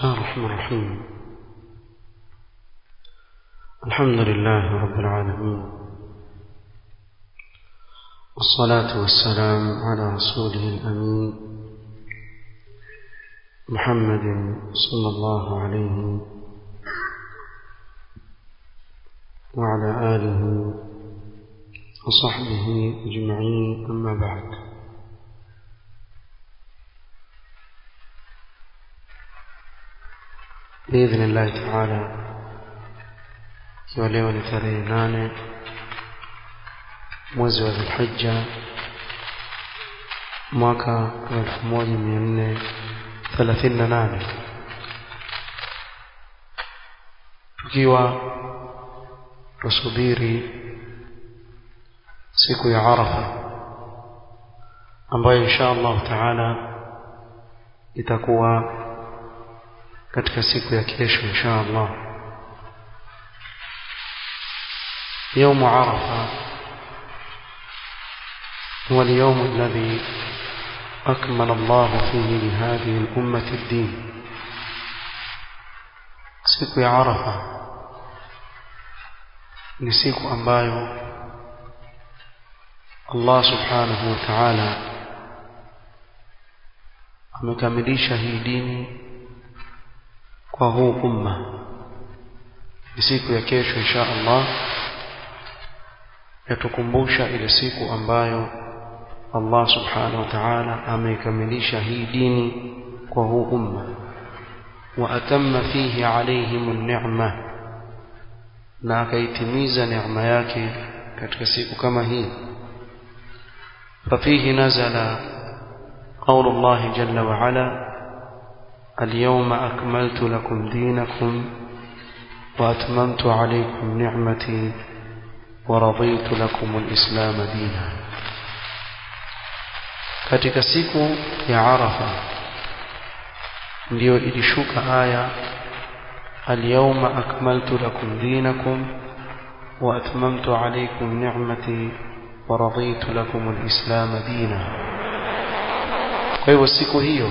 بسم الله الرحمن الرحيم الحمد لله رب العالمين والصلاة والسلام على رسوله الأمين محمد صلى الله عليه وعلى آله وصحبه أجمعين أما بعد بإذن الله تعالى ikiwa leo ni tarehe nane mwezi wa dhulhija mwaka wa elfu moja mia nne thelathini na nane tukiwa tusubiri siku ya arafa ambayo insha allahu taala itakuwa katika siku ya kesho insha allah يوم عرفة هو اليوم الذي أكمل الله فيه لهذه الأمة الدين siku ya arafa ni siku ambayo Allah subhanahu wa ta'ala amekamilisha hii dini kwa huu umma ni siku ya kesho insha Allah yatukumbusha ile siku ambayo Allah subhanahu wa ta'ala ameikamilisha hii dini kwa huu umma wa atamma fihi alaihim an-ni'ma na akaitimiza neema yake katika siku kama hii ففيه نزل قول الله جل وعلا اليوم أكملت لكم دينكم وأتممت عليكم نعمتي ورضيت لكم الإسلام دينا katika siku ya Arafa ndiyo ilishuka aya alyawma akmaltu lakum dinakum wa atmamtu alaykum ni'mati wa raditu lakum alislam dina kwa hivyo siku hiyo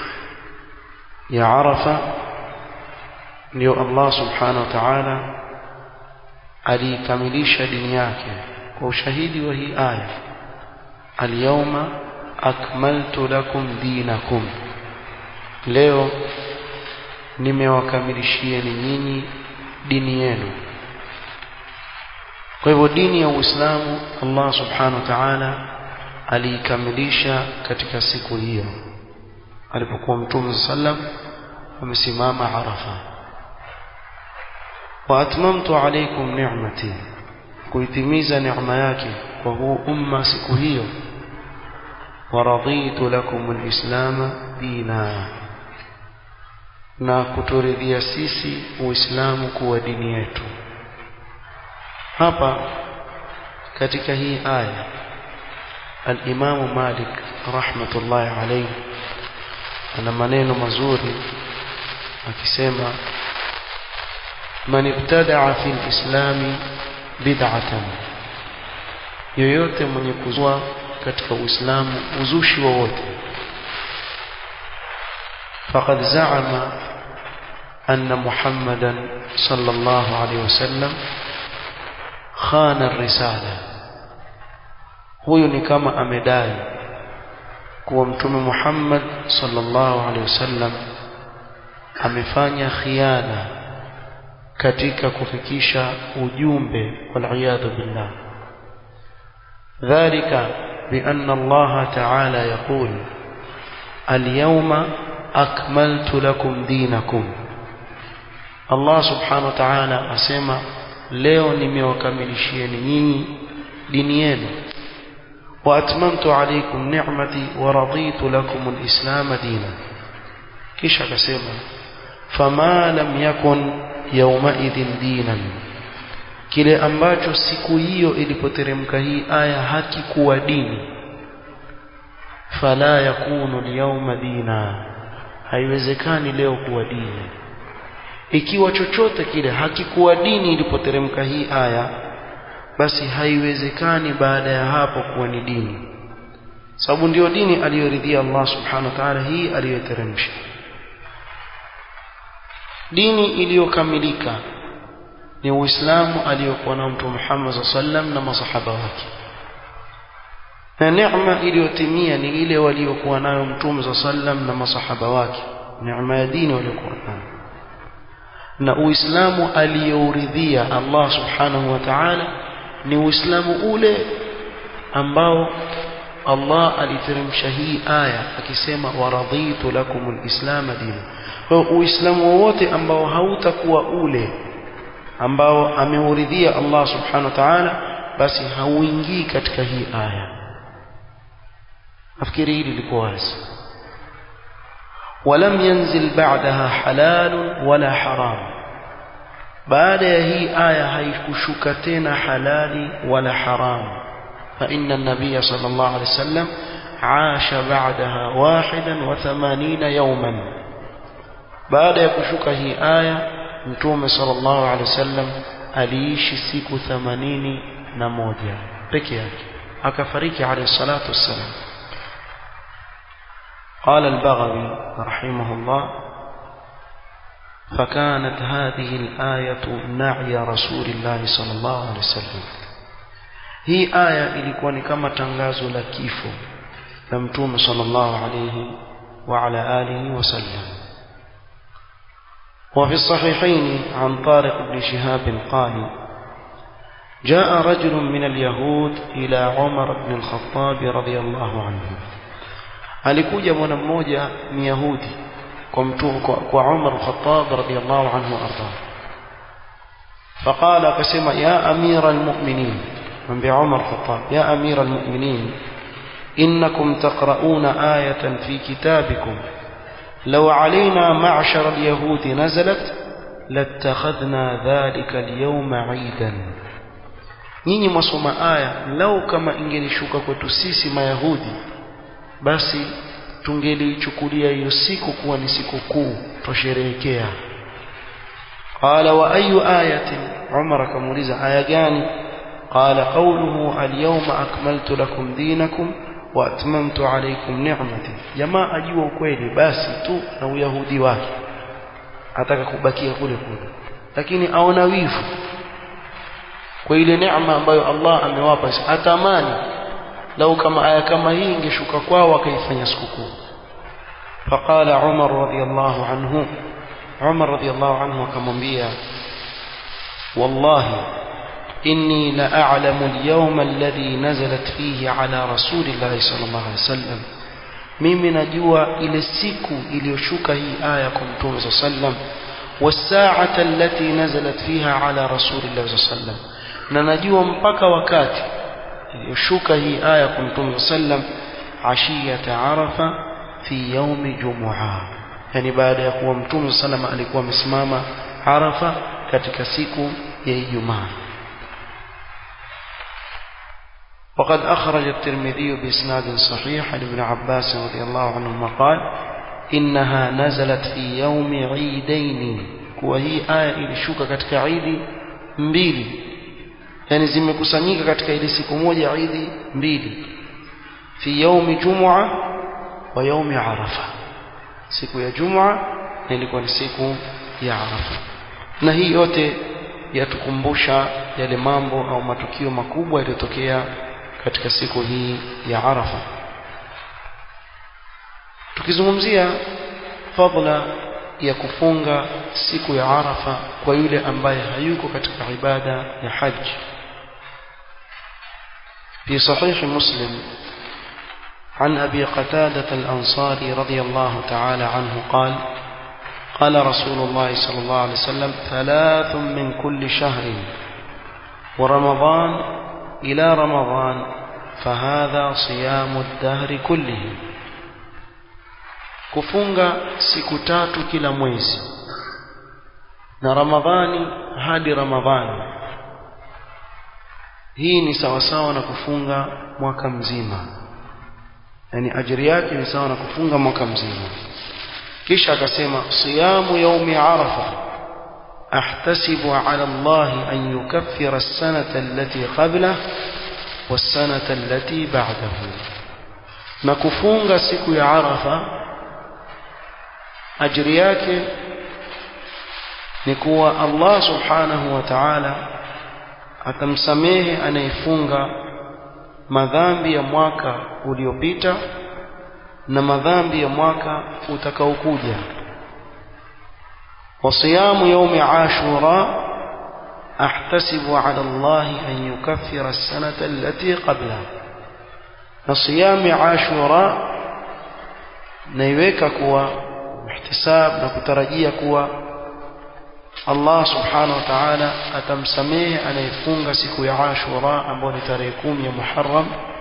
ya Arafa ndio Allah subhanahu wa ta'ala aliikamilisha dini yake kwa ushahidi wa hii aya alyawma akmaltu lakum dinakum leo nimewakamilishieni nyinyi dini yenu kwa hivyo dini ya Uislamu Allah subhanahu wa ta'ala aliikamilisha katika siku hiyo alipokuwa mtume sallam amesimama Arafa واتممت عليكم نعمتي kuitimiza neema yake kwa huu umma siku hiyo waraditu lakum alislama dina na kuturidhia sisi uislamu kuwa dini yetu hapa katika hii aya al-Imam Malik rahmatullahi alayhi ana maneno mazuri akisema man ibtada'a fi al-islam bid'atan yoyote mwenye kuzua katika uislamu uzushi wowote faqad za'ama anna muhammadan sallallahu alayhi wasallam khana ar-risala huyu ni kama amedai kuwa mtume Muhammad sallallahu alaihi wasallam amefanya khiana katika kufikisha ujumbe waliyadhu billah dhalika بأن الله تعالى يقول اليوم أكملت لكم دينكم الله سبحانه وتعالى أسمى leo nimewakamilishieni nyinyi dini yenu وأتممت عليكم نعمتي ورضيت لكم الإسلام دينا كيش akasema فما لم يكن يومئذ دينا kile ambacho siku hiyo ilipoteremka hii aya hakikuwa dini fala yakunu alyawma dina haiwezekani leo kuwa dini ikiwa chochote kile hakikuwa dini ilipoteremka hii aya basi haiwezekani baada ya hapo kuwa ni dini sababu ndiyo dini aliyoridhia Allah subhanahu wa ta'ala hii aliyoteremsha dini iliyokamilika ni uislamu aliyokuwa nao mtume Muhammad sallam na masahaba wake na neema iliyotimia ni ile waliokuwa nayo mtume sallam na masahaba wake neema ya dini waliokuwa nayo na uislamu aliyouridhia Allah subhanahu wa ta'ala ni uislamu ule ambao Allah aliteremsha hii aya akisema waradhitu lakumul islam dina kwa uislamu wowote ambao hautakuwa ule ambao ameuridhia Allah subhanahu wa ta'ala basi hauingii katika hii aya nafikiri hili liko wazi ولم ينزل بعدها حلال ولا حرام بعد هي آية هيكشك تena حلال ولا حرام فإن النبي صلى الله عليه وسلم عاش بعدها واحدا وثمانين يوما بعد يكشك هي آية متوم صلى الله عليه وسلم aliishi siku 81 peke yake akafariki alayhi salatu wassalam قال البغوي رحمه الله فكانت هذه الآية نعي رسول الله صلى الله عليه وسلم hii aya ilikuwa ni kama tangazo la kifo la mtume sallallahu alayhi wa ala alihi wasallam وفي الصحيحين عن طارق بن شهاب قال جاء رجل من اليهود إلى عمر بن الخطاب رضي الله عنه alikuja mwana mmoja myahudi kwa mtume kwa, kwa Umar al-Khattab radiyallahu anhu arda فقال akasema ya amira almu'minin mwambie Umar al-Khattab ya amira almu'minin innakum taqra'una ayatan fi kitabikum law علينا معشر اليهود نزلت لاتخذنا ذلك اليوم عيدا nyinyi mwasoma aya lau kama ingelishuka kwetu sisi mayahudi basi tungelichukulia hiyo siku kuwa ni siku kuu tosherehekea qala wa ayu ayatin umar akamuuliza aya gani qala qawluhu alyawma akmaltu lakum dinakum wa atmamtu alaykum ni'mati jamaa ajua ukweli basi tu na uyahudi wake ataka kubakia kule kule lakini aona wivu kwa ile neema ambayo Allah amewapa atamani lau kama aya kama hii ingeshuka kwao wakaifanya sikukuu faqala Umar radiyallahu anhu Umar radiyallahu anhu akamwambia wallahi inni la a'lamu al-yawma alladhi nazalat fihi ala rasulillahi sallallahu alaihi wasallam mimi najua ile siku iliyoshuka hii aya kwa mtume sallallahu alaihi wasallam والساعة التي نزلت فيها على رسول الله صلى الله عليه وسلم na najua mpaka wakati iliyoshuka hii aya kwa mtume sallam ashiyata arafa fi yaumi jumua yani baada ya kuwa mtume sallam alikuwa amesimama arafa katika siku ya ijumaa وقد أخرج الترمذي بإسناد صحيح عن ابن عباس رضي الله عنهما قال إنها نزلت في يوم عيدين وهي آية إلشوك كتك عيد mbili yani zimekusanyika katika ile siku moja idi mbili fi yaumi jumua wa yaumi arafa siku ya jumua na ilikuwa ni siku ya arafa na hii yote yatukumbusha yale mambo au matukio makubwa yaliyotokea katika siku hii ya arafa tukizungumzia fadla ya kufunga siku ya arafa kwa yule ambaye hayuko katika ibada ya haji في صحيح مسلم عن أبي قتادة الأنصاري رضي الله تعالى عنه قال قال رسول الله صلى الله عليه وسلم ثلاث من كل شهر ورمضان إلى رمضان فهذا صيام الدهر كله kufunga siku tatu kila mwezi na ramadhani hadi ramadhani hii ni sawasawa na kufunga mwaka mzima yani ajiri yake ni sawa na kufunga mwaka mzima kisha akasema siyamu yaumi arafa ahtasibu ala Allah an yukaffira as-sanata allati qabla was-sanata allati ba'dahu na kufunga siku ya arafa ajiri yake ni kuwa Allah subhanahu wa ta'ala atamsamehe anayefunga madhambi ya mwaka uliopita na madhambi ya mwaka utakaokuja وصيام يوم عاشوراء أحتسب على الله أن يكفر السنة التي قبلها نصيام عاشوراء نيويك كوا احتساب نكترجية كوا الله سبحانه وتعالى atamsamehe anayefunga siku ya Ashura ambayo ni tarehe kumi ya Muharram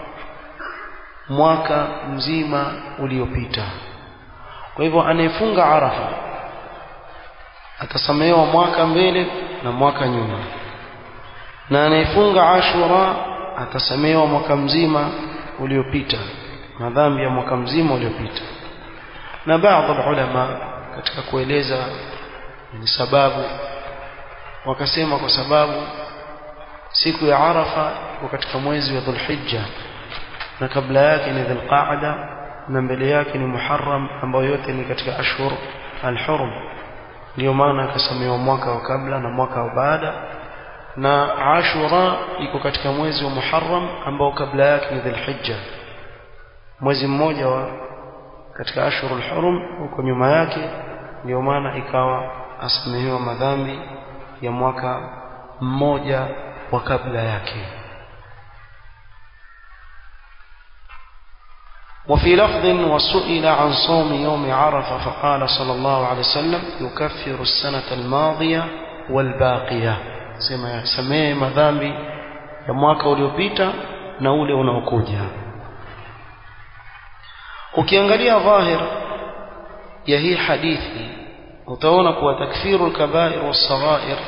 mwaka mzima uliopita. Kwa hivyo anayefunga Arafa atasamehewa mwaka mbele na mwaka nyuma, na anayefunga Ashura atasamehewa mwaka mzima uliopita, madhambi ya mwaka mzima uliopita. Na baadhi ya ulama katika kueleza ni sababu wakasema kwa sababu siku ya Arafa iko katika mwezi wa Dhulhijja na kabla yake ni Dhulqaada na mbele yake ni Muharram ambayo yote ni katika ashhur al-hurum ndio maana akasamehewa mwaka wa kabla na mwaka wa baada na Ashura iko katika mwezi wa Muharram ambao kabla yake ni Dhulhijja mwezi mmoja wa katika ashhurul hurum huko nyuma yake ndio maana ikawa asamehewa madhambi ya mwaka mmoja wa kabla yake وفي لفظ وسئل عن صوم يوم عرفة فقال صلى الله عليه وسلم يكفر السنة الماضية والباقية سما سميه madhambi ya mwaka uliopita na ule unaokuja ukiangalia dhahir ya hii hadithi utaona kuwa takfiru alkabair wasaghair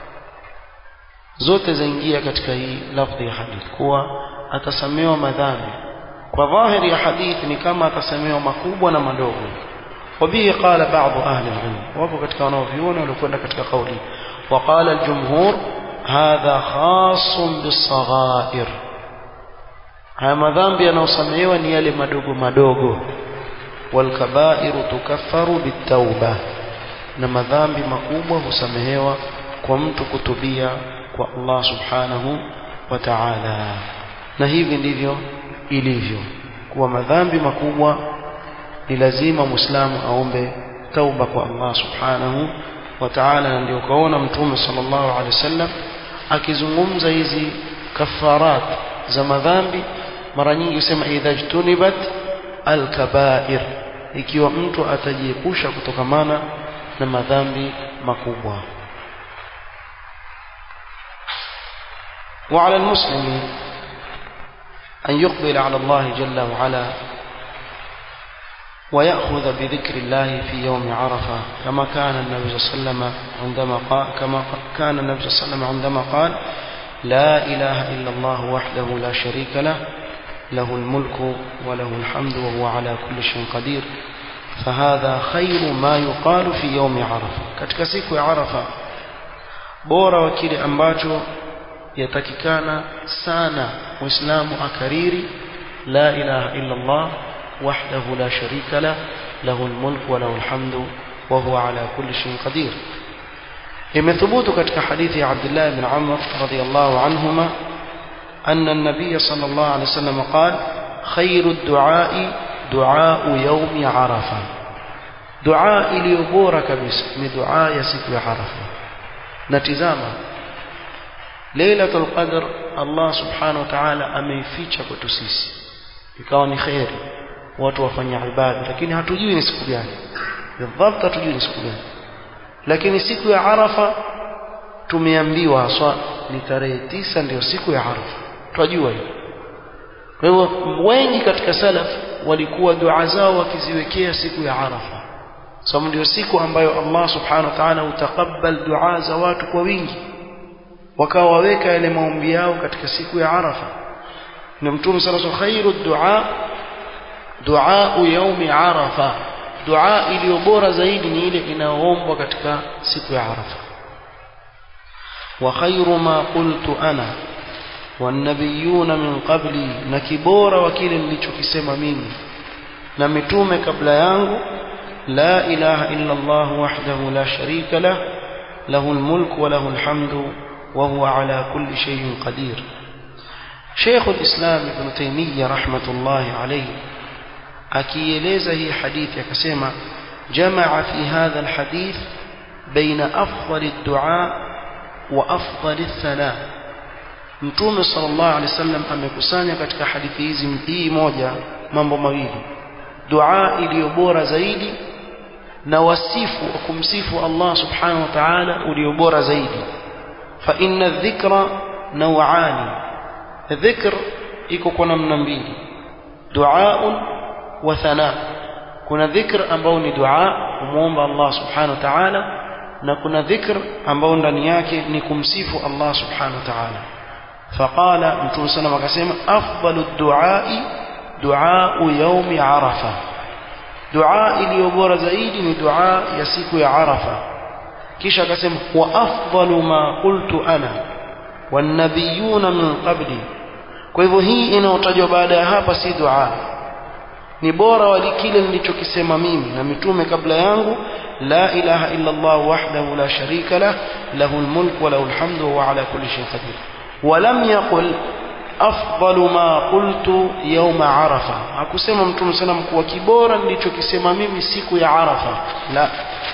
zote zaingia katika hii lafdhi ya hadithi kuwa atasamehewa madhambi kwa dhahiri ya hadithi ni kama atasamehewa makubwa na madogo وبه قال بعض أهل العلم وابو katika wanaoviona waliokwenda katika kauli وقال الجمهور هذا خاص بالصغائر haya madhambi yanayosamehewa ni yale madogo madogo walkabairu tukaffaru bitauba na madhambi makubwa husamehewa kwa mtu kutubia kwa Allah subhanahu wa ta'ala na hivi ndivyo ilivyo kuwa madhambi makubwa ni lazima muislamu aombe tauba kwa Allah subhanahu wa ta'ala na ndio kaona mtume sallallahu alaihi wasallam akizungumza hizi kafarat za madhambi mara nyingi husema idha jtunibat alkabair ikiwa mtu atajiepusha kutokamana na madhambi makubwa وعلى المسلم أن يقبل على الله جل وعلا ويأخذ بذكر الله في يوم عرفة كما كان النبي صلى الله عليه وسلم عندما قال كما كان النبي صلى الله عليه وسلم عندما قال لا إله إلا الله وحده لا شريك له له الملك وله الحمد وهو على كل شيء قدير فهذا خير ما يقال في يوم عرفة katika siku ya Arafa bora wa kile ambacho yatakikana sana muislamu akariri la ilaha illa Allah wahdahu la sharika la lahu almulk wa lahu alhamdu wa huwa ala kulli shay'in qadir imethubutu katika hadithi ya Abdullah ibn Amr radiyallahu anhuma أن النبي صلى الله عليه وسلم قال خير الدعاء دعاء يوم عرفة دعاء iliyobora kabisa ni dua ya siku ya Arafa na tizama Lailatul Qadr Allah Subhanahu wa Ta'ala ameificha kwetu sisi ikawa ni khairi watu wafanya ibada lakini hatujui ni siku gani bidhabt hatujui ni siku gani lakini siku ya Arafa tumeambiwa haswa ni tarehe tisa ndio siku ya Arafa twajua hiyo kwa hivyo wengi katika salaf walikuwa dua zao wakiziwekea siku ya Arafa sababu ndio siku ambayo Allah subhanahu wa ta'ala utakabal dua za watu kwa wingi wakawa waweka yale maombi yao katika siku ya Arafa na mtume sallallahu alayhi khairu dua dua yaumi Arafa dua iliyo bora zaidi ni ile inayoombwa katika siku ya Arafa wa khairu ma qultu ana والنبيون من قبلي na kibora wa kile nilichokisema mimi na mitume kabla yangu la ilaha illa Allah wahdahu la sharika lah له الملك وله الحمد وهو على كل شيء قدير شيخ الإسلام ابن تيمية رحمة الله عليه akieleza hii hadithi akasema jamaa fi hadha alhadith baina afdali dua wa afdali thana mtume sallallahu alaihi wasallam amekusanya katika hadithi hizi hii moja mambo mawili dua iliyo bora zaidi na wasifu wa kumsifu Allah subhanahu wa ta'ala ulio bora zaidi fa inna dhikra naw'ani dhikr iko kwa namna mbili duaun wa thana kuna dhikr ambao ni dua kumuomba Allah subhanahu wa ta'ala na kuna dhikr ambao ndani yake ni kumsifu Allah subhanahu wa ta'ala faqala mtume sana akasema afdalu duai duau yaumi arafa dua iliyo bora zaidi ni dua ya siku ya arafa kisha akasema wa afdalu ma qultu ana wanabiyuna min qabli kwa hivyo hii inayotajwa baada ya hapa si dua ni bora wali kile nilichokisema mimi na mitume kabla yangu la ilaha illa Allah wahdahu la sharika lah lahu almulk wa lahu alhamdu wa ala kulli shay'in qadir ولم يقل أفضل ما قلت يوم عرفة hakusema mtume sallam kuwa kibora nilichokisema mimi siku ya Arafa la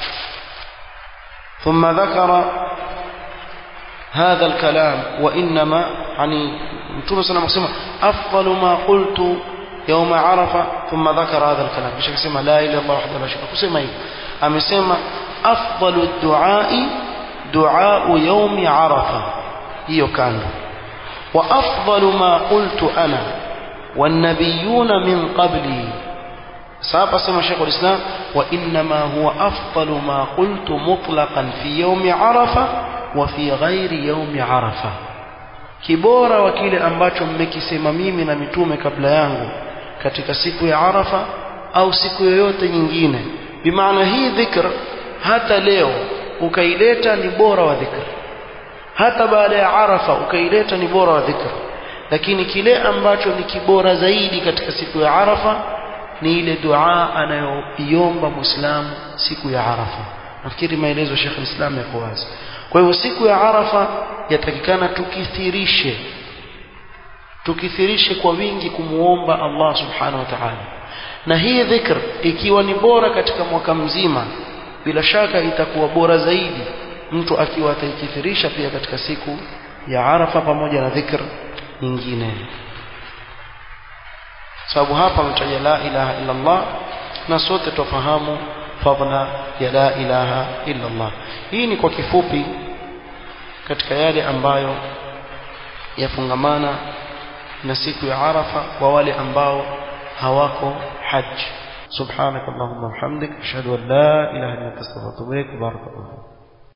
ثم ذكر هذا الكلام وإنما يعني متوم صلى الله عليه وسلم أفضل ما قلت يوم عرفة ثم ذكر هذا الكلام مش كسمة لا إله إلا الله وحده لا شريك له كسمة إيه أمسمة أفضل الدعاء دعاء يوم عرفة hiyo kando wa afdalu ma qultu ana wanabiyuna min qabli sasa sema Sheikh al-Islam wa inma huwa afdalu ma qultu mutlaqan fi yawmi arafa wa fi ghairi yawmi arafa kibora wa kile ambacho mmekisema mimi na mitume kabla yangu katika siku ya arafa au siku yoyote nyingine bimaana hii dhikr hata leo ukaileta ni bora wa dhikr hata baada ya arafa ukaileta ni bora wa dhikr lakini kile ambacho ni kibora zaidi katika siku ya arafa ni ile dua anayoiomba muislamu siku ya arafa nafikiri maelezo Sheikh Islam yako wazi kwa hivyo siku ya arafa yatakikana tukithirishe tukithirishe kwa wingi kumuomba Allah subhanahu wa ta'ala na hii dhikr ikiwa ni bora katika mwaka mzima bila shaka itakuwa bora zaidi mtu akiwa ataikithirisha pia katika siku ya Arafa pamoja na dhikr nyingine sababu hapa mtaja la ilaha illa Allah na sote tufahamu fadla ya la ilaha illa Allah hii ni kwa kifupi katika yale ambayo yafungamana na siku ya Arafa kwa wale ambao hawako haji سبحانك اللهم وبحمدك اشهد ان لا اله الا انت استغفرك واتوب اليك بارك الله